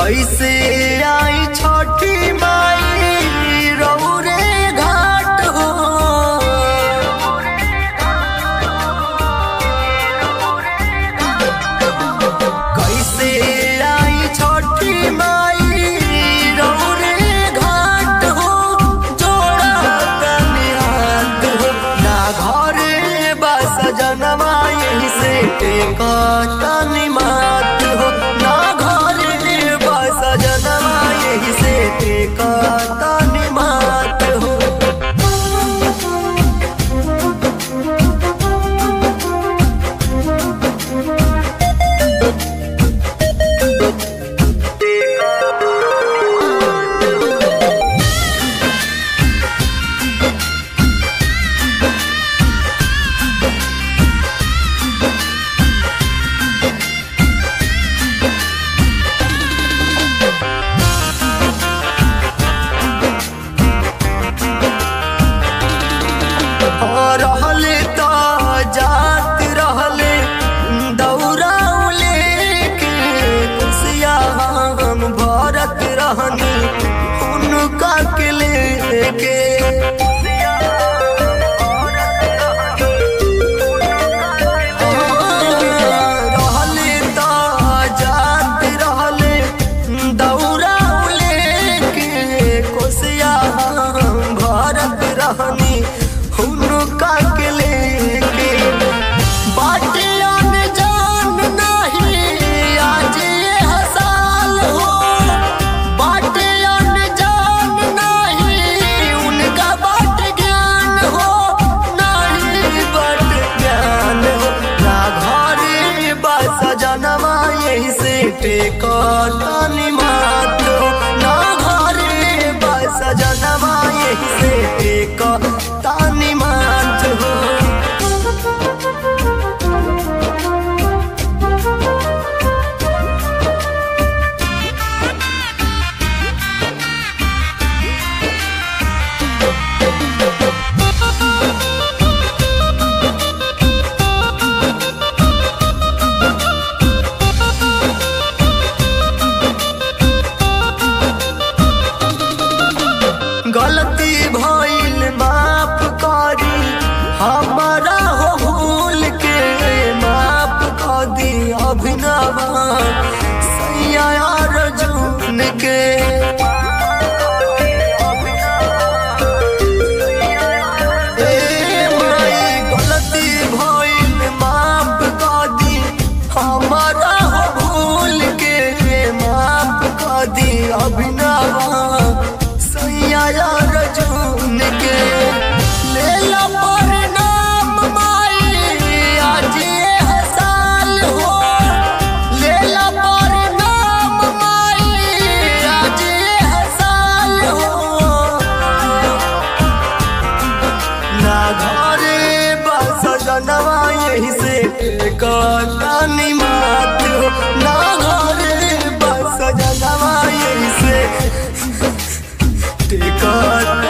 कैसे आई छठी माई रौरे घाट हो कैसे आई छठी माई रौरे घाट हो जोड़ा तनी हाथ हो ना घरे बस जनवा यही से टेका तनी मात हो ना घरे बस जनवा यही से टेका तनी मात हो रहले त जात रहले दौड़ाउले के कुसिया हम भरत रहनी उनका के लेके रहले त जात रहले दौड़ाउले के कोसिया हम भरत रहनी हुनका के लेके बाटे अनजान नहीं आज ये हसाल हो बाटे अनजान नहीं उनका बाट ज्ञान हो नहीं बाट ज्ञान हो ना घरे बस जनवा यही से टेकनी मात हो ना घरे बस जनवा यही से टेक तानी मात हो गलती भइल माफ करी हमारा हो भूल के माफ कर दी अभिनव सैया अर्जुन के ए माई गलती भइल माफ कर दी हमारा हो भूल के माफ कर दी अभिनव सैया अर्जुन के लेला परिणाम माई आज ये हसाल हो लेला परिणाम माई आज ये हसाल हो ना घरे बस जनवा यही से कनी मात हो ना घरे बस जनवा यही से टेका